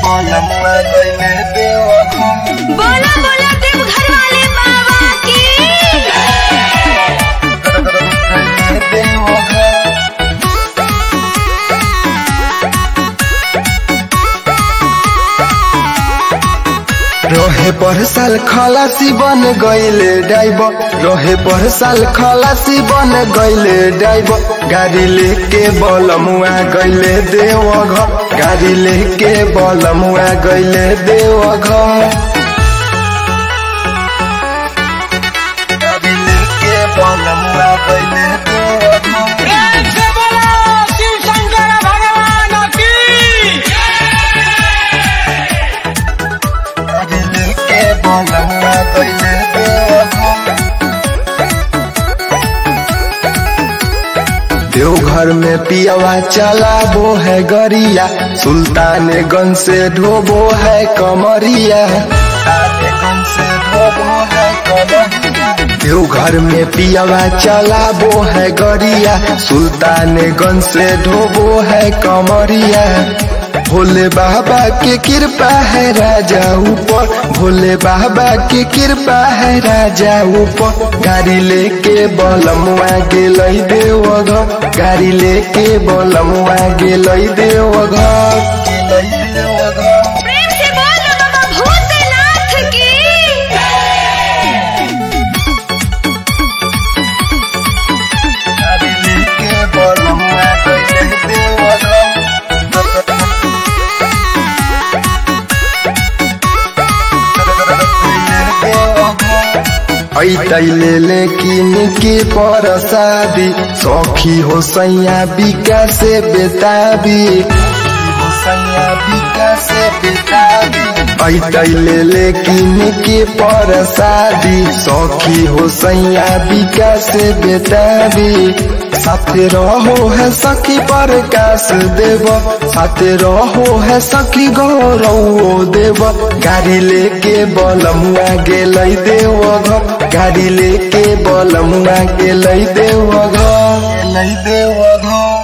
बोलमुआ गइले देवघर बोला बोला देवघर वाले बाबा की गइले देवघर रहे पर साल खलासी बन गइले ड्राइवर रहे पर साल खलासी बन गइले ड्राइवर गाड़ी लेके बलमुआ गइले देवघर गाड़ी लेके बलमुआ गइले देवघर गाड़ी लेके बलमुआ गइले देवघर प्रेम से बोलो शिव शंकर भगवान की गाड़ी लेके बलमुआ गइले देवघर देवघर में पियावा चलाबो है गरिया सुल्तानगंज से ढोबो है कमरिया सुल्तानगंज से ढोबो है कमरिया देवघर में पियावा चलाबो है गरिया सुल्तानगंज से ढोबो है कमरिया भोले बाबा के कृपा है राजा ऊपर भोले बाबा के कृपा है राजा ऊपर गाड़ी लेके बलमुआ गेलै देवघर गाड़ी लेके बलमुआ गेलै देवघर गेलै देवघर प्रेम से बोल बाबा भूतनाथ की गाड़ी लेके बलमुआ गइलै देवघर ऐतैले लेकिन के परसादी सखी हो सैया बिका से बेताबी हो सैया बिका से बेताबी ऐतैले लेकिन के परसादी सखी हो सैया बिका से बेताबी साथे रहो है सखी प्रकाश देव साथे रहो है सखी गौरव देव गाड़ी लेके बलमुआ गेलै देवघर गाड़ी लेके बलमुआ गेलै देवघर गेलै देवघर